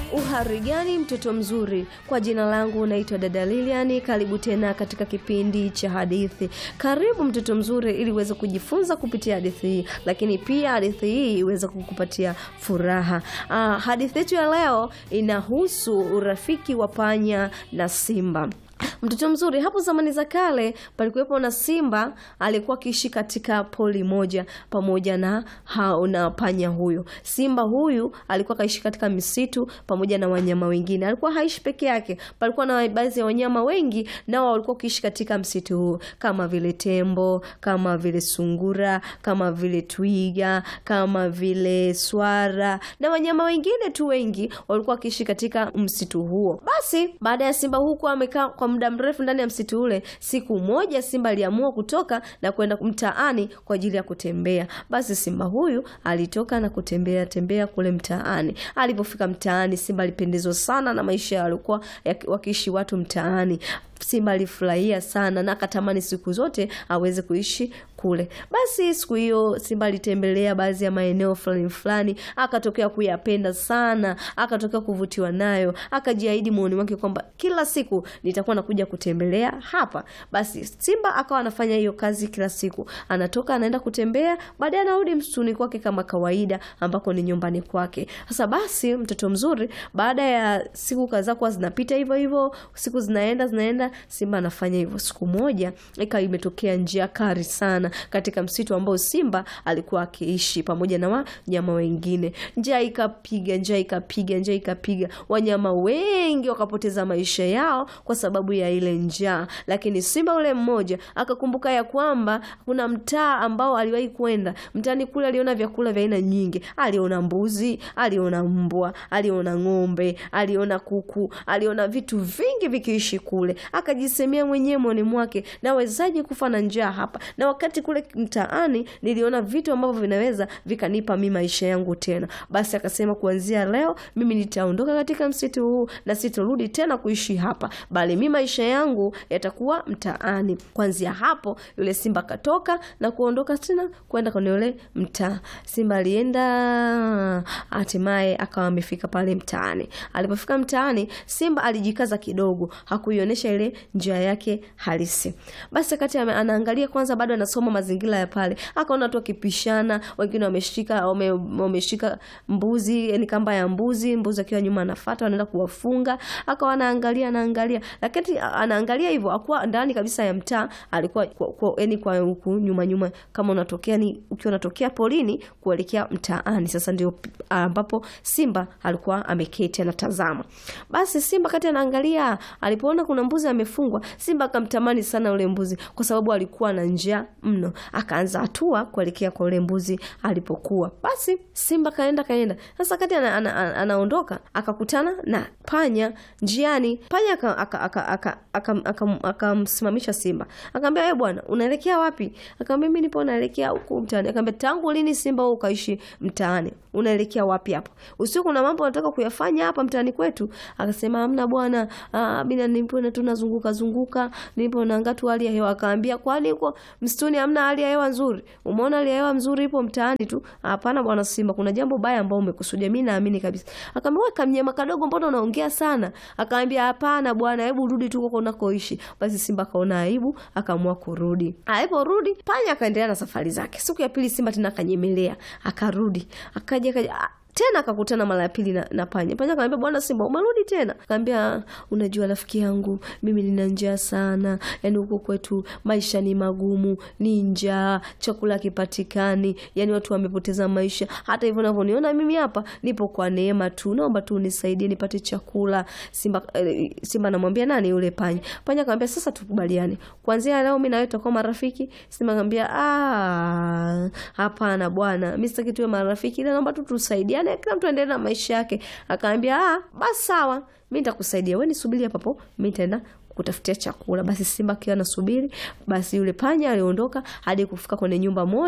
Uhari gani mtoto mzuri? Kwa jina langu naitwa dada Lilian. Karibu tena katika kipindi cha hadithi. Karibu mtoto mzuri, ili uweze kujifunza kupitia hadithi hii, lakini pia hadithi hii iweze kukupatia furaha. Ah, hadithi yetu ya leo inahusu urafiki wa panya na simba. Mtoto mzuri, hapo zamani za kale palikuwepo na simba alikuwa akiishi katika poli moja pamoja na hao na panya huyo. Simba huyu alikuwa kaishi katika misitu pamoja na wanyama wengine. Alikuwa haishi peke yake, palikuwa na baadhi ya wanyama wengi nao walikuwa wakiishi katika msitu huu, kama vile tembo, kama vile sungura, kama vile twiga, kama vile swara na wanyama wengine tu wengi walikuwa wakiishi katika msitu huo. Basi baada ya simba huku amekaa kwa muda mrefu ndani ya msitu ule, siku moja simba aliamua kutoka na kwenda mtaani kwa ajili ya kutembea. Basi simba huyu alitoka na kutembea tembea kule mtaani. Alipofika mtaani, simba alipendezwa sana na maisha yaliokuwa wakiishi watu mtaani. Simba alifurahia sana na akatamani siku zote aweze kuishi kule. Basi siku hiyo Simba alitembelea baadhi ya maeneo fulani fulani, akatokea kuyapenda sana, akatokea kuvutiwa nayo, akajiahidi moyoni mwake kwamba kila siku nitakuwa nakuja kutembelea hapa. Basi Simba akawa anafanya hiyo kazi kila siku, anatoka anaenda kutembea, baadaye anarudi msituni kwake kama kawaida, ambako ni nyumbani kwake. Sasa basi, mtoto mzuri, baada ya siku kadhaa kwa zinapita hivyo hivyo, siku zinaenda zinaenda Simba anafanya hivyo. Siku moja ikawa imetokea njia kali sana katika msitu ambao Simba alikuwa akiishi pamoja na wanyama wengine. Njaa ikapiga, njaa ikapiga, njaa ikapiga, wanyama wengi wakapoteza maisha yao kwa sababu ya ile njaa. Lakini simba ule mmoja akakumbuka ya kwamba kuna mtaa ambao aliwahi kwenda. Mtaani kule aliona vyakula vya aina nyingi, aliona mbuzi, aliona mbwa, aliona ng'ombe, aliona kuku, aliona vitu vingi vikiishi kule akajisemea mwenyewe moyoni mwake, nawezaje kufa na njaa hapa, na wakati kule mtaani niliona vitu ambavyo vinaweza vikanipa mimi maisha yangu tena. Basi akasema kuanzia leo mimi nitaondoka katika msitu huu na sitorudi tena kuishi hapa, bali mimi maisha yangu yatakuwa mtaani. Kuanzia hapo yule simba akatoka na kuondoka tena kwenda kwenye ule mtaa. Simba alienda, hatimaye akawa amefika pale mtaani. Alipofika mtaani, simba alijikaza kidogo, hakuionyesha ile njia yake halisi. Basi wakati anaangalia kwanza, bado anasoma mazingira ya pale, akaona watu wakipishana, wengine wameshika wame, wameshika mbuzi, yani kamba ya mbuzi, mbuzi akiwa nyuma anafuata, wanaenda kuwafunga. Akawa anaangalia anaangalia, lakini anaangalia hivyo, akuwa ndani kabisa ya mtaa, alikuwa kwa, kwa, yani kwa huku nyuma nyuma, kama unatokea ni ukiwa unatokea polini kuelekea mtaani. Sasa ndio ambapo simba alikuwa ameketi anatazama. Basi simba kati anaangalia, alipoona kuna mbuzi amefungwa, simba akamtamani sana ule mbuzi kwa sababu alikuwa na njaa mno. Akaanza hatua kuelekea kwa ule mbuzi alipokuwa. Basi simba kaenda kaenda. Sasa kati anaondoka ana, ana, ana akakutana na panya njiani. Panya akamsimamisha simba, akamwambia wewe bwana, unaelekea wapi? Akamwambia mimi nipo naelekea huku mtaani. Akamwambia tangu lini simba wewe ukaishi mtaani? Unaelekea wapi hapo? Usiku kuna mambo nataka kuyafanya hapa mtaani kwetu. Akasema hamna bwana, mimi nipo tunazunguka zunguka, nipo naangalia tu hali ya hewa. Akaambia kwani huko msituni hamna hali ya hewa nzuri? Umeona hali ya hewa nzuri ipo mtaani tu? Hapana bwana simba, kuna jambo baya ambao umekusudia. Mimi naamini kabisa. Akamwambia wewe kamnyama kadogo, mbona unaongea sana? Akaambia hapana bwana, hebu rudi tu huko unakoishi. Basi simba kaona aibu, akaamua kurudi. Aliporudi panya akaendelea na safari zake. Siku ya pili simba tena akanyemelea, akarudi, akaja akaja tena akakutana mara ya pili na, na panya. Panya akamwambia bwana simba, umerudi tena? Akamwambia unajua rafiki yangu, mimi nina njaa sana, yani huko kwetu maisha ni magumu, ni njaa, chakula kipatikani, yani watu wamepoteza maisha. Hata hivyo unavyoniona mimi hapa nipo kwa neema tu, naomba tu unisaidie nipate chakula. Simba eh, simba anamwambia nani yule panya. Panya akamwambia sasa tukubaliane, kuanzia leo mimi na wewe tutakuwa marafiki. Simba akamwambia ah, hapana bwana, mimi sitaki tuwe marafiki, ila naomba tu tusaidiane kila mtu aendelee na maisha yake. Akaambia ah, basi sawa, mimi nitakusaidia, wewe nisubiri hapa hapo, mimi nitaenda kutafutia chakula. Basi simba akiwa anasubiri, basi yule panya aliondoka hadi kufika kwenye nyumba moja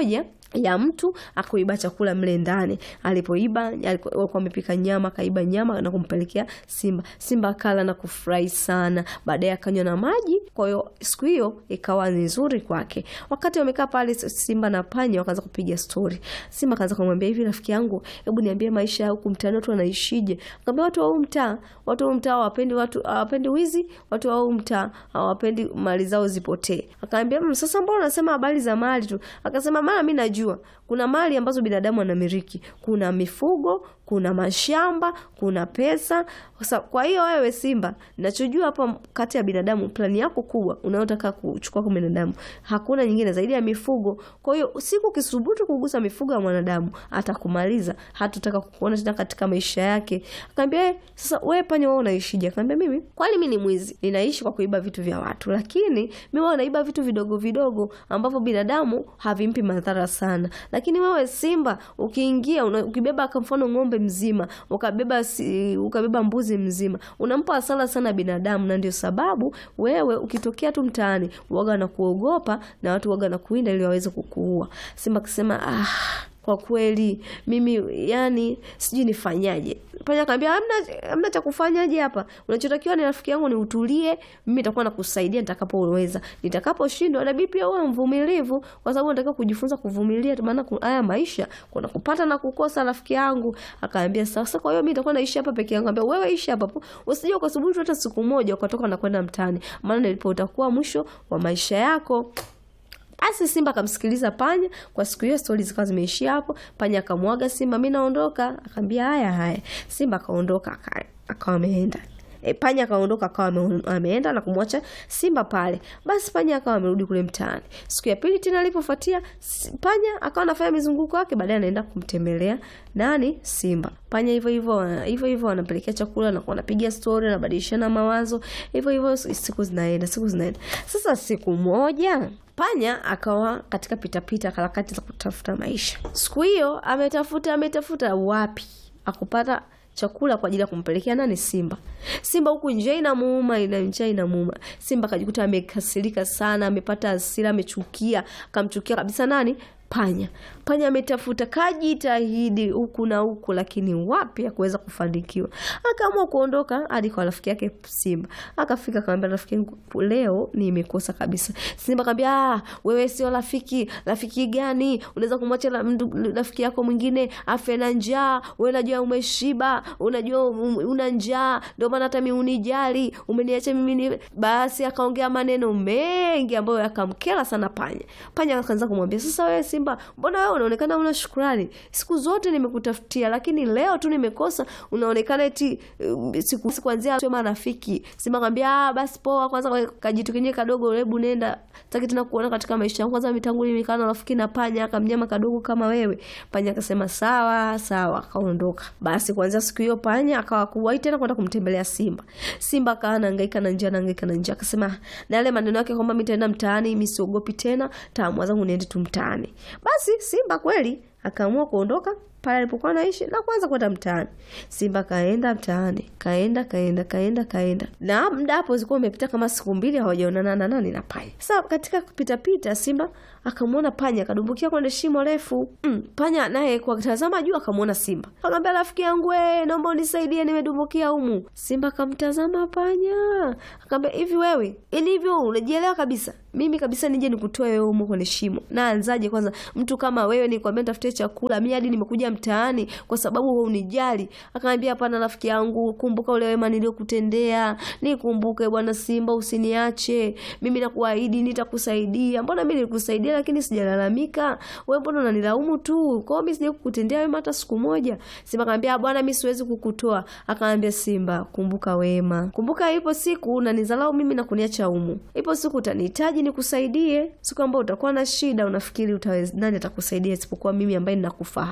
ya mtu akuiba chakula mle ndani. Alipoiba walikuwa wamepika nyama, akaiba nyama na kumpelekea simba. Simba akala na kufurahi sana, baadaye akanywa na maji. Kwa hiyo siku hiyo ikawa ni nzuri kwake. Wakati wamekaa pale, simba na panya wakaanza kupiga stori. Simba akaanza kumwambia hivi, rafiki yangu, hebu niambie maisha ya huku mtaani watu wanaishije? Akamwambia watu wa huu mtaa, watu wa huu mtaa hawapendi watu hawapendi wizi, watu wa huu mtaa hawapendi mali zao zipotee. Akamwambia mmm, sasa mbona unasema habari za mali tu? Akasema maana mimi najua kuna mali ambazo binadamu anamiliki, kuna mifugo, kuna mashamba, kuna pesa. Kwa hiyo wewe Simba, nachojua hapa kati ya binadamu, plani yako kubwa unayotaka kuchukua kwa binadamu hakuna nyingine zaidi ya mifugo. Kwa hiyo siku ukisubutu kugusa mifugo ya mwanadamu atakumaliza, hatutaka kukuona tena katika maisha yake. Akamwambia sasa, wewe panya, wewe unaishije? Akamwambia mimi kwani mimi ni mwizi, ninaishi kwa kuiba vitu vya watu, lakini mimi wao naiba vitu vidogo vidogo ambavyo binadamu havimpi madhara sana lakini wewe Simba ukiingia una, ukibeba kwa mfano ng'ombe mzima ukabeba si, ukabeba mbuzi mzima unampa hasara sana binadamu, na ndio sababu wewe ukitokea tu mtaani waga na kuogopa na watu waga na kuinda ili waweze kukuua. Simba akisema ah, kwa kweli mimi yani sijui nifanyaje. Panya akamwambia hamna, hamna cha kufanyaje hapa, unachotakiwa ni rafiki yangu, ni utulie, mimi nitakuwa nakusaidia nitakapoweza. Nitakaposhindwa na bibi pia uwe mvumilivu, kwa sababu nataka kujifunza kuvumilia, maana haya maisha kuna kupata na kukosa, rafiki yangu. Akaambia sasa, kwa hiyo mimi nitakuwa naishi hapa peke yangu. Akamwambia wewe ishi hapa, usije ukasubutu hata siku moja ukatoka na kwenda mtaani, maana ndipo utakuwa mwisho wa maisha yako. Basi Simba akamsikiliza panya. Kwa siku hiyo stori zikawa zimeishia hapo. Panya akamwaga Simba, mimi naondoka. Akamwambia haya haya. Simba akaondoka akawa ameenda. E, panya akaondoka akawa ameenda na kumwacha Simba pale. Basi panya akawa amerudi kule mtaani. Siku ya pili tena alipofuatia, panya akawa anafanya mizunguko yake, baadaye anaenda kumtembelea nani? Simba. Panya hivyo hivyo hivyo hivyo wanapelekea chakula na wanapiga stori, wanabadilishana mawazo. Hivyo hivyo siku zinaenda, siku zinaenda. Sasa siku moja panya akawa katika pitapita harakati za kutafuta maisha. Siku hiyo ametafuta ametafuta, wapi akupata chakula kwa ajili ya kumpelekea nani? Simba. Simba huku njaa inamuuma, ina njaa inamuuma. Simba akajikuta amekasirika sana, amepata hasira, amechukia, akamchukia kabisa nani? Panya. Panya ametafuta kajitahidi huku na huku, lakini wapi ya kuweza kufanikiwa. Akaamua kuondoka hadi kwa rafiki yake Simba. Akafika akamwambia, rafiki yangu, leo nimekosa kabisa. Simba akamwambia, ah, wewe sio rafiki. Rafiki gani? Unaweza kumwacha rafiki yako mwingine afe na njaa? Wewe unajua umeshiba, unajua una njaa, ndio maana hata mimi unijali, umeniacha mimi ni... Basi akaongea maneno mengi ambayo yakamkera sana panya. Panya akaanza kumwambia, sasa wewe Simba, mbona wewe unaonekana una shukrani? Siku zote nimekutafutia, lakini leo tu nimekosa, unaonekana eti uh, siku kuanzia tu marafiki. Simba akamwambia ah, basi poa, kwanza kajitu kenyewe kadogo, hebu nenda, sitaki tena kuona katika maisha yangu. Kwanza mitangu mimi kana rafiki na panya, akamnyama kadogo kama wewe. Panya akasema sawa sawa, akaondoka. Basi kuanzia siku hiyo panya akawa kuwahi tena kwenda kumtembelea Simba. Simba akawa anahangaika na njaa, anahangaika na njaa, akasema na yale maneno yake kwamba mimi nitaenda mtaani, mimi siogopi tena, taamua zangu niende tu mtaani. Basi Simba kweli akaamua kuondoka pale alipokuwa anaishi na kuanza kwenda mtaani. Simba kaenda mtaani, kaenda kaenda kaenda kaenda, na muda hapo zilikuwa umepita kama siku mbili hawajaonana na nani na panya. Sasa katika kupita pita, Simba akamwona panya akadumbukia kwenye shimo refu. Mm, panya naye kwa kutazama juu akamwona Simba, akamwambia rafiki yangu, we, naomba unisaidie, nimedumbukia humu. Simba akamtazama panya, akamwambia hivi, wewe ili hivyo unajielewa kabisa mimi kabisa nije nikutoe wewe humo kwenye shimo. Na anzaje kwanza mtu kama wewe nikwambia nitafutie chakula, mimi hadi nimekuja mtaani kwa sababu wewe unijali. Akamwambia hapana, rafiki yangu, kumbuka ule wema niliokutendea. Nikumbuke bwana Simba, usiniache. Mimi nakuahidi nitakusaidia. Mbona mimi nilikusaidia lakini sijalalamika? Wewe mbona unanilaumu tu? Kwa hiyo mimi sije kukutendea wema hata siku moja. Simba akamwambia bwana, mimi siwezi kukutoa. Akamwambia Simba, kumbuka wema. Kumbuka ipo siku unanizalau mimi na kuniacha humu. Ipo siku utanihitaji nikusaidie siku ambayo utakuwa na shida, unafikiri utaweza, nani atakusaidia isipokuwa mimi ambaye ninakufahamu?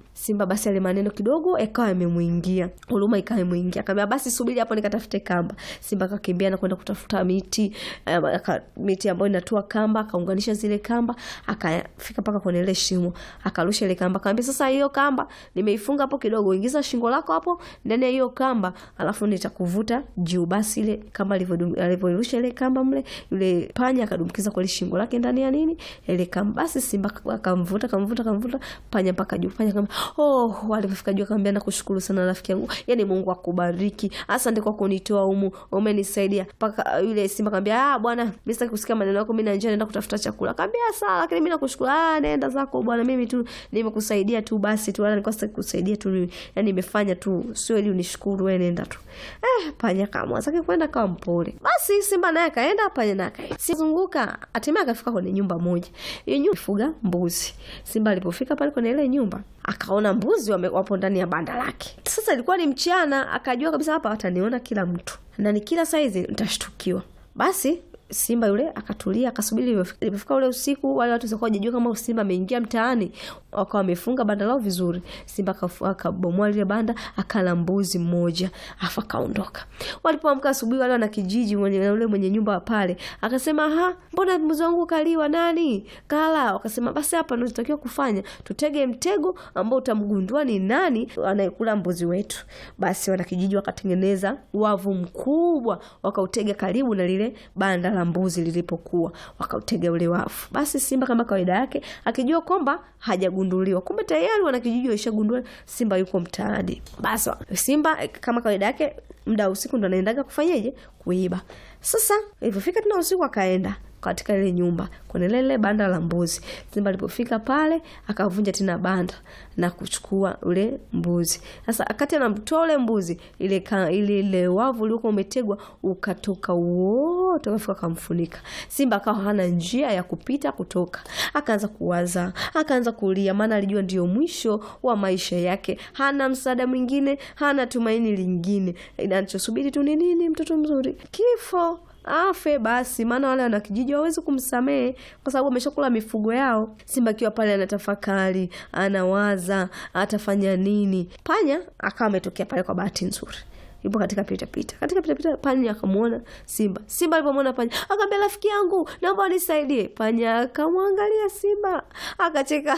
Simba basi yale maneno kidogo yakawa yamemwingia, huruma ikawa imwingia, akamwambia basi subiri hapo nikatafute kamba. Simba akakimbia na kwenda kutafuta miti um, aka, miti ambayo inatua kamba, akaunganisha zile kamba, akafika mpaka kwenye ile shimo, akarusha ile kamba, akamwambia sasa, hiyo kamba nimeifunga hapo kidogo, ingiza shingo lako hapo ndani ya hiyo kamba, alafu nitakuvuta juu. Basi ile kamba alivyorusha ile kamba mle, yule panya akadumkiza kwa ile shingo lake ndani ya nini ile kamba. Basi Simba akamvuta akamvuta akamvuta panya mpaka juu. Panya kama oh, walipofika juu akamwambia nakushukuru sana rafiki yangu, yani Mungu akubariki, asante kwa kunitoa humu, umenisaidia. Mpaka yule Simba akamwambia ah, bwana mimi sitaki kusikia maneno yako, mimi na njaa, naenda kutafuta chakula. Akamwambia sawa, lakini mimi nakushukuru. Ah, nenda zako bwana, mimi tu nimekusaidia tu basi tu, wala nilikuwa sitaki kusaidia tu, yani nimefanya tu, sio ili unishukuru wewe, nenda tu. Eh, panya kama zake kwenda kama mpole. Basi Simba naye akaenda, panya naye akaenda. Sizunguka, hatimaye akafika kwenye nyumba moja. Hiyo nyumba ifuga mbuzi. Simba alipofika pale kwenye ile nyumba, akaona mbuzi wame, wapo ndani ya banda lake. Sasa ilikuwa ni mchana, akajua kabisa hapa wataniona kila mtu. Na ni kila saizi nitashtukiwa. Basi Simba yule akatulia akasubiri. Ilipofika ule usiku, wale watu sikuwa hawajajua kama Simba ameingia mtaani, wakawa wamefunga banda lao vizuri. Simba akabomoa lile banda, akala mbuzi mmoja, afu akaondoka. Walipoamka asubuhi, wale wana kijiji mwenye yule mwenye nyumba pale akasema, ha, mbona mbuzi wangu kaliwa? Nani kala? Wakasema basi hapa ndio tutakiwa kufanya, tutege mtego ambao utamgundua ni nani anayekula mbuzi wetu. Basi wana kijiji wakatengeneza wavu mkubwa, wakautega karibu na lile banda la mbuzi lilipokuwa, wakautega ule wavu. Basi Simba kama kawaida yake akijua kwamba hajagunduliwa, kumbe tayari wana kijiji waishagundua Simba yuko mtaani. Basi Simba kama kawaida yake muda usiku ndo anaendaga kufanyeje? Kuiba. Sasa ilipofika tena usiku akaenda katika ile nyumba kwenye lile banda la mbuzi. Simba alipofika pale akavunja tena banda na kuchukua ule mbuzi. Sasa akati anamtoa ule mbuzi, ile ka, ile, ile wavu uliokuwa umetegwa ukatoka wote ukafika kamfunika. Simba akawa hana njia ya kupita kutoka, akaanza kuwaza, akaanza kulia, maana alijua ndio mwisho wa maisha yake, hana msaada mwingine, hana tumaini lingine, inachosubiri tu ni nini? Mtoto mzuri, kifo afe basi, maana wale wanakijiji hawawezi kumsamehe kwa sababu ameshakula mifugo yao. Simba akiwa pale anatafakari, anawaza atafanya nini. Panya akawa ametokea pale kwa bahati nzuri yupo katika pita pita, katika pita pita, panya akamwona Simba. Simba alipomwona panya akamwambia, rafiki yangu, naomba unisaidie. Panya akamwangalia Simba akacheka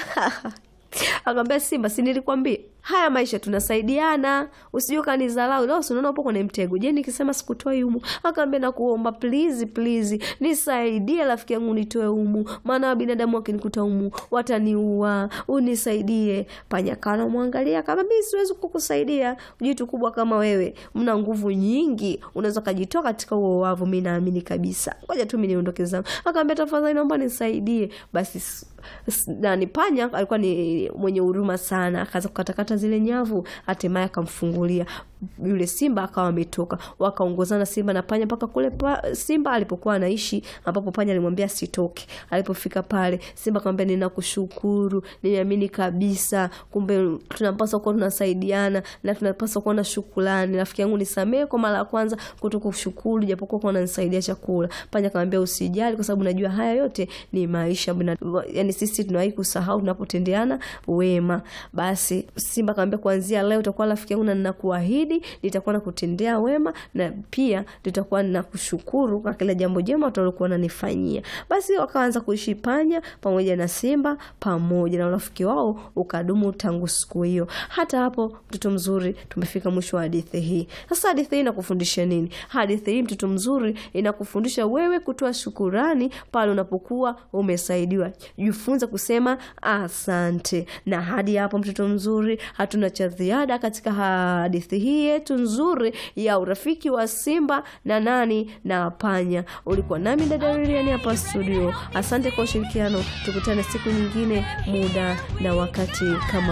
akamwambia Simba, si nilikwambia haya maisha tunasaidiana, usije ukanidharau. Leo unaona upo kwenye mtego. Je, nikisema sikutoi humu? Akamwambia nakuomba, please please, nisaidie rafiki yangu, nitoe humu, maana binadamu wakinikuta humu wataniua, unisaidie. Panya kana mwangalia, kama mimi siwezi kukusaidia, jitu kubwa kama wewe, mna nguvu nyingi, unaweza kujitoa katika huo wavu, mimi naamini kabisa, ngoja tu mimi niondoke zangu. Akamwambia tafadhali, naomba nisaidie. Basi nani, panya alikuwa ni mwenye huruma sana, akaanza kukatakata zile nyavu, hatimaye akamfungulia yule simba akawa ametoka. Wakaongozana simba na panya mpaka kule pa, simba alipokuwa anaishi, ambapo panya alimwambia sitoke. Alipofika pale, simba akamwambia ninakushukuru, nimeamini kabisa, kumbe tunapaswa kuwa tunasaidiana na tunapaswa kuwa na shukrani. Rafiki yangu, nisamehe kwa mara ya kwanza kutokushukuru, japokuwa kwa unanisaidia chakula. Panya akamwambia usijali, kwa sababu najua haya yote ni maisha, yani sisi tunawahi kusahau tunapotendeana wema. Basi simba akamwambia kuanzia leo utakuwa rafiki yangu na ninakuahidi nitakuwa nakutendea wema na pia nitakuwa nakushukuru kwa kila jambo jema utalokuwa unanifanyia. Basi wakaanza kuishi panya pamoja na simba pamoja na urafiki wao ukadumu tangu siku hiyo. Hata hapo, mtoto mzuri, tumefika mwisho wa hadithi hii. Sasa hadithi hii inakufundisha nini? Hadithi hii mtoto mzuri, inakufundisha wewe kutoa shukurani pale unapokuwa umesaidiwa. Jifunze kusema asante. Na hadi hapo, mtoto mzuri, hatuna cha ziada katika hadithi hii yetu nzuri ya urafiki wa simba na nani na panya. Ulikuwa nami dada Lilian hapa studio. Asante kwa ushirikiano, tukutane siku nyingine, muda na wakati kama